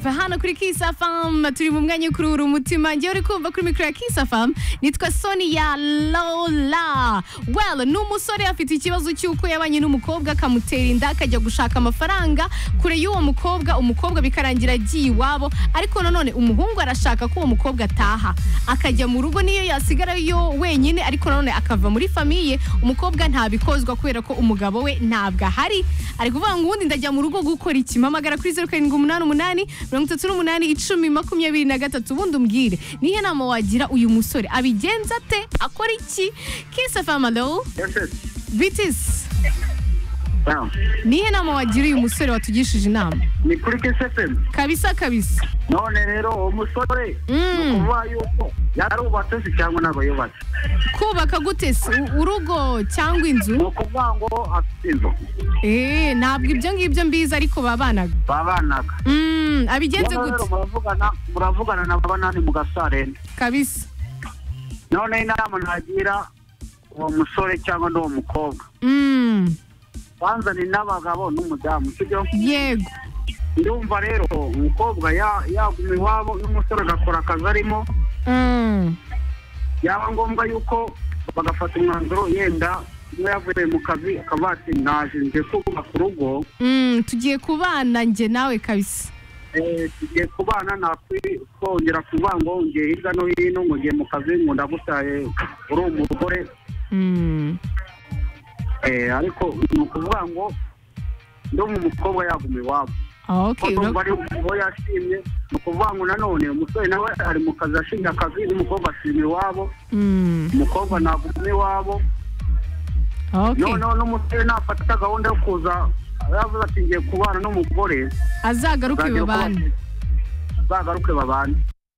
va hano kuri kisafamu turi mu mwanya wo kuruhura umutima ngewe uri kumva kuri mikoro ya kisafamu nitwa soni ya lola well ni umusore afite ikibazo cy'uko yabanye n'umukobwa akamutera inda akajya gushaka amafaranga kure y'uwo mukobwa umukobwa bikarangira agiye iwabo ariko nanone umuhungu arashaka ko uwo mukobwa ataha akajya mu rugo niyo yasigarayo wenyine ariko nanone akava muri famiye umukobwa ntabikozwa kubera ko umugabo we ntabwo ahari ari kuvuga ngo ubundi ndajya mu rugo gukora iki mpamagara kuri zeru karindwi umunani umunani mirongo itatu n'umunani icumi makumyabiri na gatatu ubundi umbwire niyo nama wagira uyu musore abigenza ate akora iki kisafamalo bitisi niyo nama wagira uyu musore watugishije inama ni kuri kesefemu kabisa kabisa none rero uwo musore ni Mm. ukuvuga yuko yarubatse se cyangwa ntabwo yubatse kubaka gute se U- urugo cyangwa ni inzu ukuvuga ngo afite inzu Eh, ntabwo ibyo ngibyo mbizi ariko babanaga babanaga Mm, abigenze Noneho rero gute muravugana muravugana na banani mu gasarenda kabisa none inama nagira uwo musore cyangwa n'uwo mukobwa Mm, banzane n'abagabo n'umudamu sibyo yego ndumva rero umukobwa ya- yaguma iwabo n'umusore agakora akazi arimo Mm, yaba ngombwa yuko bagafata umwanzuro yenda niba yavuye mu kazi akaba ati naje nje kubaka urugo mm, tugiye kubana njye nawe kabisa eh, tugiye kubana nakongera kuvuga ngo ngiye hirya no hino ngo ngiye mu kazi ngo ndagutaye uri umugore Mm, Eh, ariko ni ukuvuga ngo ndumva umukobwa yaguma iwabo okay kuko ura- ari uwo yashimye ni ukuvuga ngo nanone umusore nawe ari mu kazi yashimye akazi n'umukobwa ashima iwabo Mm, umukobwa naguma iwabo okay noneho n'umusore nafata gahunda yo kuza yavuze ati ngiye kubana n'umugore azagaruke nzagira uko babane bagaruke babane